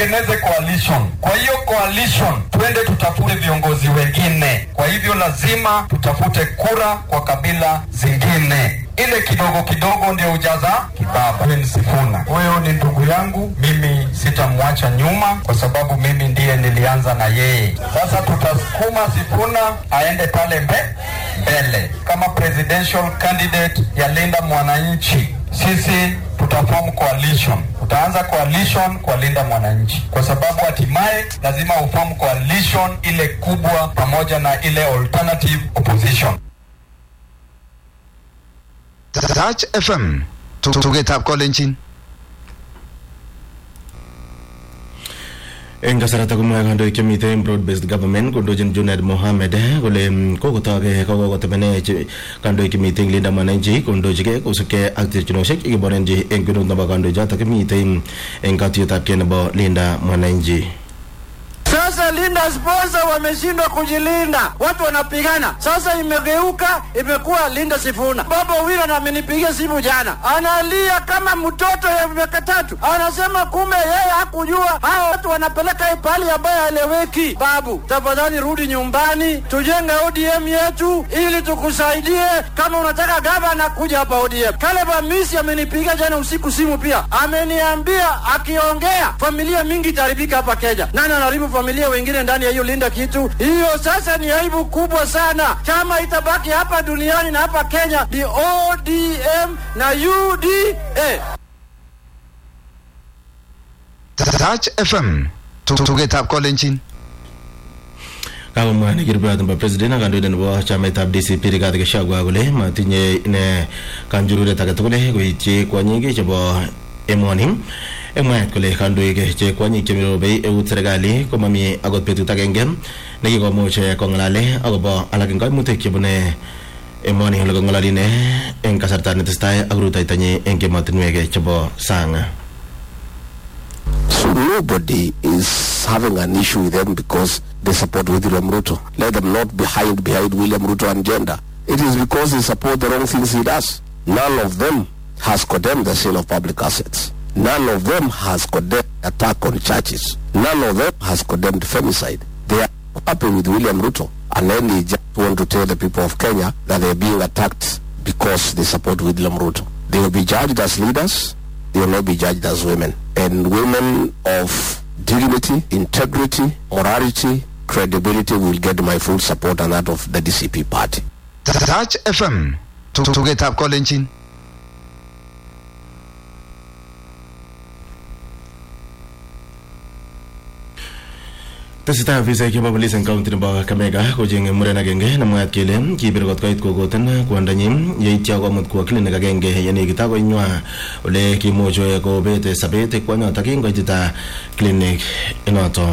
tutengeneze coalition. Kwa hiyo coalition, twende tutafute viongozi wengine. Kwa hivyo lazima tutafute kura kwa kabila zingine ile kidogo kidogo ndio ujaza kibaba. Mimi Sifuna, huyo ni ndugu yangu, mimi sitamwacha nyuma kwa sababu mimi ndiye nilianza na yeye. Sasa tutasukuma Sifuna aende pale mbe mbele kama presidential candidate ya Linda Mwananchi. Sisi tutaform coalition, utaanza coalition kwa Linda Mwananchi, kwa sababu hatimaye lazima uform coalition ile kubwa pamoja na ile alternative opposition. Touch FM tugetab kolenjin eng kasarata komwae kandoik chemite broad based government kondochin Junaid Mohammed kole kokotoke kokotemene kandoik chemite eng Linda Mwananchi kondochike kosubkei ak terchinosiek chekiborenchi eng kwenut nebo kandoichotok kimite eng katuiyetabkei nebo Linda Mwananchi Sasa Linda sponsor wameshindwa kujilinda, watu wanapigana. Sasa imegeuka imekuwa Linda Sifuna. Baba Wina na amenipigia simu jana, analia kama mtoto ya miaka tatu, anasema kumbe yeye hakujua hao watu wanapeleka hii pahali ambayo haeleweki. Babu, tafadhali rudi nyumbani, tujenge ODM yetu ili tukusaidie. Kama unataka gavana, kuja hapa ODM. Caleb Amisi amenipigia jana usiku simu pia, ameniambia akiongea familia mingi itaharibika hapa Kenya. Nani anaharibu familia wengine ndani ya hiyo Linda kitu hiyo? Sasa ni aibu kubwa sana. Chama itabaki hapa duniani na hapa Kenya ni ODM na UDA. Touch FM tugetab kolenjin kakomwa nekirubot nebo president ak kandoindet nebo chamaitab DCP Rigathi Gachagua kole matinye ine kanjururet age tugul koityi kwonyik chebo emoni eng mwaet kole kandoik che kwonyik chemirobei eut serikali komami akot betut agenge nekikomuch kong'alale akobo alak eng kaimutik chebune emoni ole kong'ololi ine eng kasarta netesetai ak rutoitonyi eng emotinwek chebo sang So nobody is having an issue with them because they support William Ruto. Let them not be hide behind William Ruto agenda. It is because they support the wrong things he does. None of them has condemned the sale of public assets. None of them has condemned attack on churches. None of them has condemned femicide. They are happy with William Ruto and then they just want to tell the people of Kenya that they are being attacked because they support William Ruto. They will be judged as leaders. They will not be judged as women. And women of dignity, integrity, morality, credibility will get my full support and that of the DCP party. Touch FM tugetab kolenjin tesetai ofisaek chebo polis eng kaunti nebo Kakamega kochenge muren agenge nemwaat kele kibir kot koit kokoten kwondonyi yeityo komut kwo klinik agenge yenekit akoi nywa ole kimuch kobet sobet kwonyotok kingoitita klinik inoto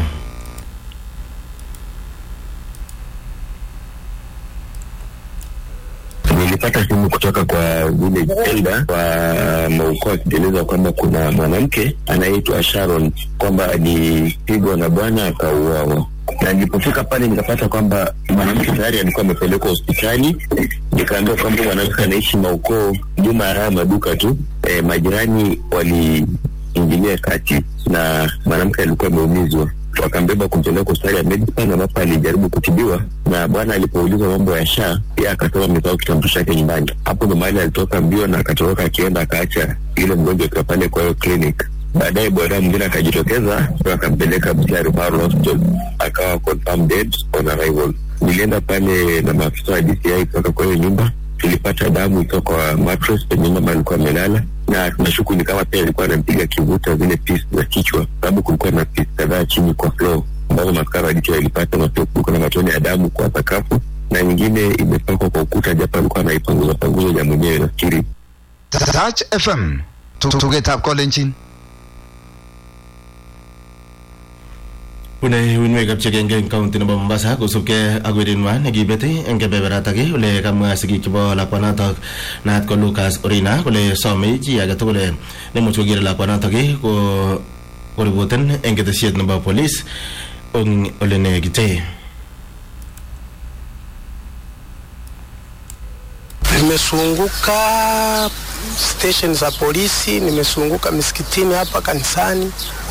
nilipata simu kutoka kwa village elder wa Mauko akieleza kwamba kuna mwanamke anayeitwa Sharon kwamba alipigwa na bwana akauawa na nilipofika pale nikapata kwamba mwanamke tayari alikuwa amepelekwa hospitali. Nikaambiwa kwamba mwanamke anaishi Maukoo, nyuma ya haya maduka tu. E, majirani waliingilia kati na mwanamke alikuwa ameumizwa wakambeba kumpeleka hospitali ya Medipan ambapo alijaribu kutibiwa, na bwana alipoulizwa mambo ya SHA yeye akasema amesahau kitambulisho chake nyumbani. Hapo ndo mahali alitoka mbio na akatoroka akienda akaacha yule mgonjwa akiwa pale kwa hiyo clinic. Baadaye bwana mwingine akajitokeza akampeleka Busia Referral Hospital akawa confirmed dead on arrival. Nilienda pale na maafisa wa DCI kutoka kwa hiyo nyumba, tulipata damu itoka kwa mattress penye mama alikuwa amelala na tunashuku ni kama pia alikuwa anampiga kivuta zile pisi za kichwa, sababu kulikuwa na pisi kadhaa chini kwa floor ambazo maskara wa DCI walipata, na pia kulikuwa na matone ya damu kwa sakafu na nyingine imepakwa kwa ukuta, japo alikuwa anaipanguza panguza ja mwenyewe nafikiri. Touch FM tugetab kolenjin bune uinwek chegenge eng kaunti nebo Mombasa kosubkei ak weritnywa nekibet eng kebeberatak ole kamwa sigik chebo lakwanotok naat ko Lucas Orina kole some chi age tugul nemuch koker lakwanotok ko koripoten eng ketesiet nebo polis eng ole nekite Nimesunguka station za polisi, nimesunguka misikitini hapa kanisani.